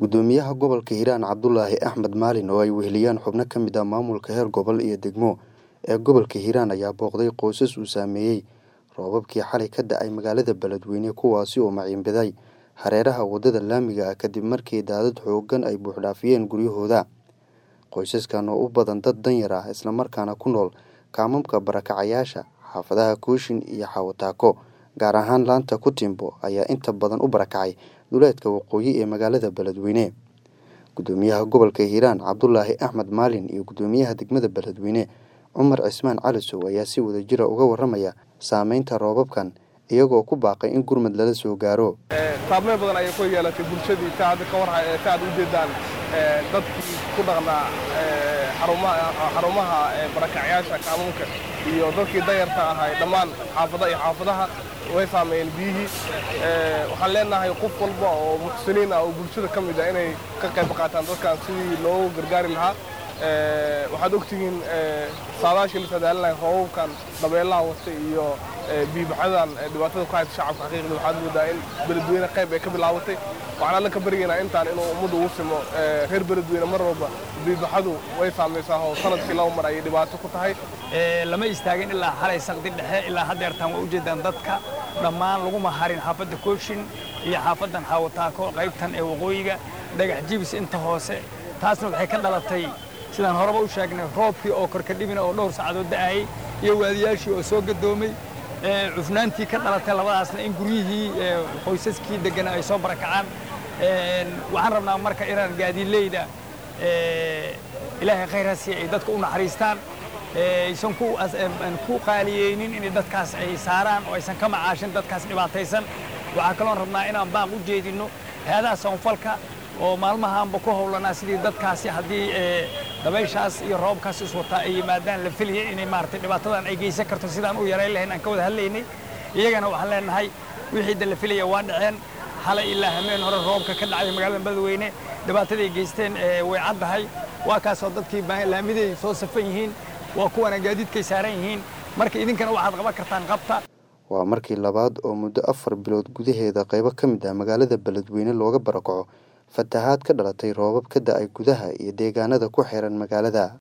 gudoomiyaha gobolka hiiraan cabdulaahi axmed maalin oo ay weheliyaan xubno ka mid ah maamulka heer gobol iyo degmo ee gobolka hiiraan ayaa booqday qoysas uu saameeyey roobabkii xalay ka da-ay magaalada beledweyne kuwaasi oo maciinbiday hareeraha waddada laamiga ah kadib markii daadad xoogan ay buuxdhaafiyeen guryahooda qoysaskan oo u badan dad danyar ah islamarkaana ku nool kaamamka barakacayaasha xaafadaha kooshin iyo xawataako gaar ahaan laanta kutimbo ayaa inta badan u barakacay duleedka waqooyi ee magaalada beledweyne gudoomiyaha gobolka hiiraan cabdulaahi axmed maalin iyo gudoomiyaha degmada beledweyne cumar cismaan calisow ayaa si wadajira uga waramaya saameynta roobabkan iyagoo ku baaqay in gurmad lala soo gaaro saameyn badan ayay ku yeelatay bulshadii ka hadda ka warha ka aad u jeedaan dadkii ku dhaqnaa xarumaha barakacyaasha kaamuunka iyo dadkii danyarta ahay dhammaan xaafada iyo xaafadaha way saameeyeen biyihii waxaan leenahay qof walba oo muxsiniin ah oo bulshada ka mid ah inay ka qayb qaataan dadkan sidii loogu gargaari lahaa waxaad ogtihiin saadaashii la sadaalinaya roobabkan dabeelaha wata iyo biibaxadan dhibaatada ku haysa shacabka xaqiiqda waxaad moodaa in beledweyne qayb ay ka bilaabatay waxaan alla ka baryaynaa intaan inuu ummadda ugu simo reer beledweyne mar walba biibaxadu way saamaysaa oo sanadkii laba mar ayay dhibaato ku tahay lama istaagin ilaa xalay saqdi dhexe ilaa haddeertaan waa ujeedaan dadka dhammaan laguma harin xaafadda kooshin iyo xaafaddan xaawataako qaybtan ee waqooyiga dhagax jibis inta hoose taasna waxay ka dhalatay sidaan horeba u sheegnay roobkii oo korkadhibina oo dhowr saacadood da'ayay iyo waadiyaashii oo soo gadoomay cufnaantii ka dhalatay labadaasna in guryihii qoysaskii deggana ay soo barakacaan waxaan rabnaa marka inaan gaadiileyda ilaahay khayr ha siiya ay dadka u naxariistaan aysan ku qaaliyeynin inay dadkaas ay saaraan oo aysan ka macaashin dadkaas dhibaataysan waxaa kaloon rabnaa inaan baaq u jeedinno hay-adaha soonfalka oo maalmahaanba ku howlanaa sidii dadkaasi haddii dabayshaas iyo roobkaas iswataa ay yimaadaan la filaya inay maaragtay dhibaatadan ay geysan karto sidaan u yarayn lahayn aan ka wada hadlaynay iyagana waxaan leenahay wixii da la filaya waa dhaceen xalay ilaa hameen hore roobka ka dhacay magaalada beledweyne dhibaatadaay geysteen way caddahay waa kaasoo dadkii laamiday soo safan yihiin waa kuwana gaadiidkay saaran yihiin marka idinkana waxaad qaban kartaan qabta waa markii labaad oo muddo afar bilood gudaheeda qaybo ka mid ah magaalada beledweyne looga barakaco fatahaad ka dhalatay roobab ka da-ay gudaha iyo deegaanada ku xiran magaalada